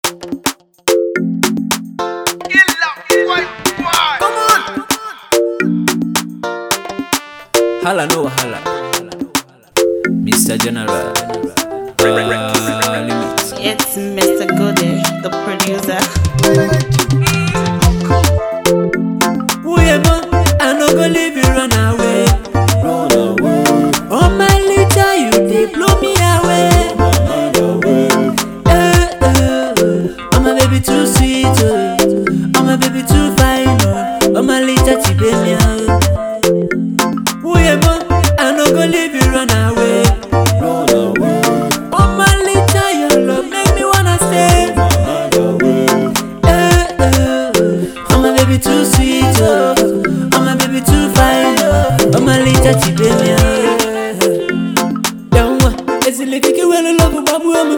Hala no hala. Mr. General. Uh, limit. It's Mr. Goody, the producer. Uyebo, I no go leave you run away. Oh my little, you dey blow me away. Eh, eh, oh my baby too sweet, oh. oh my baby too fine, oh, oh my little chibemia. Uyebo, I no go leave you run away. Oh my little, your love make me wanna stay. Eh, eh, oh my baby too sweet, oh, oh my baby too fine, oh, oh my little chibemia. Yawa, ezilikiki wele love babu emu.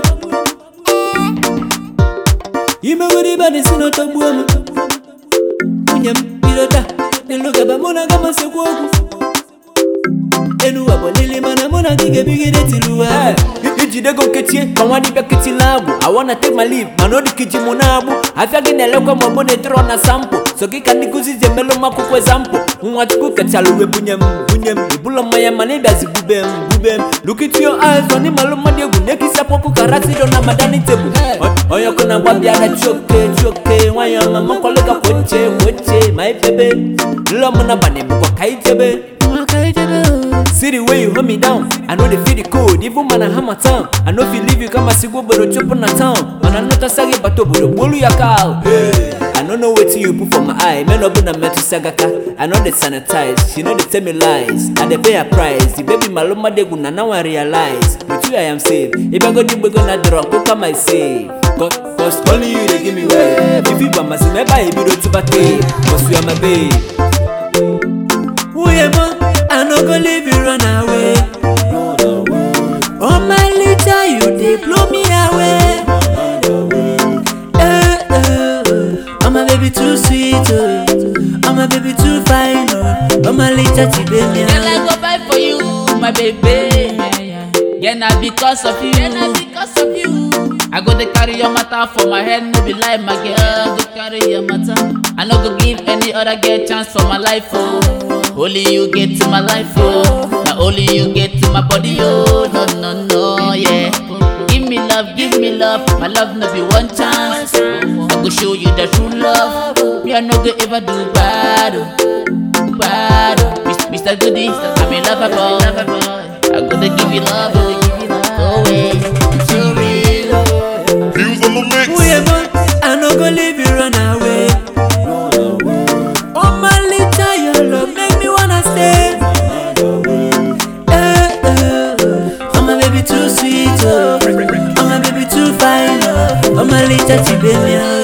Ime wuri bani sino tabu emu. Unyem irota, niluga bamuna kama sekwoku. Enu wabo lili mana muna gige bigide tiluwa. ijidego nketie ma nwa dibịa keti labụ i wanna take my leave mana odikiji mụ na-agbụ afịa gị na-elekwa ma ọbụ na-etoro na sampụ so gị ka ndị nkụzi ji emelụ m akwụkwọ ezampụ nwa chukwu kechala uwe bunye m bunye m ibụlọ mmanya mana ịbịazi bube m bube m look into your eyes ọ n'ịmalụ mmadụ egwu na-ekisi akwụkwọ ka rasido na madani tebụl onye ọkụ na-agba bịara chioke chioke nwanyị ọma makwalụka kwoche kwoche ma ibebe nlọ mụ na bani mbọ ka ijebe See the way you hold me down. I know they feel the code, even man I hammer town. I know if you leave you come and see go but chop on the town. Man I know to sagi but to bolu ya cow. I don't know what you put for my eye. Man up in a metal sagaka. I know they sanitize. She know they tell me lies. And they pay a price. The baby maloma de guna now I realize. With you I am safe. If I go deep we gonna drop, go come I save. Cause, cause only you they give me way. If you want my see me buy you do to bate. Cause you are my babe. Uyemo, I no go leave you run away. Oh my little, you dey blow me away. Eh, eh, oh my baby too sweet, oh, oh my baby too fine, oh, oh my little Girl, chibemia. I go buy for you, my baby. Yeah, na because of you. Yeah, na because of you. I go to carry your matter for my head, no be lie, my girl. Go carry your matter. I no go give any other girl chance for my life, oh. Only you get to my life, oh. Now only you get to my body, oh. No, no, no, yeah. Give me love, give me love. My love no be one chance. I go show you the true love. Me I no go ever do bad, oh bad. Mis- Mr. Goody, I'm a lover boy. I gotta give you love, oh, away. So real. Views on the mix. Uyemo, I no go leave you run away. Oh my little, your love make me wanna stay. Eh, eh, oh my baby too sweet, oh, oh my baby too fine, oh, oh my little chibemia.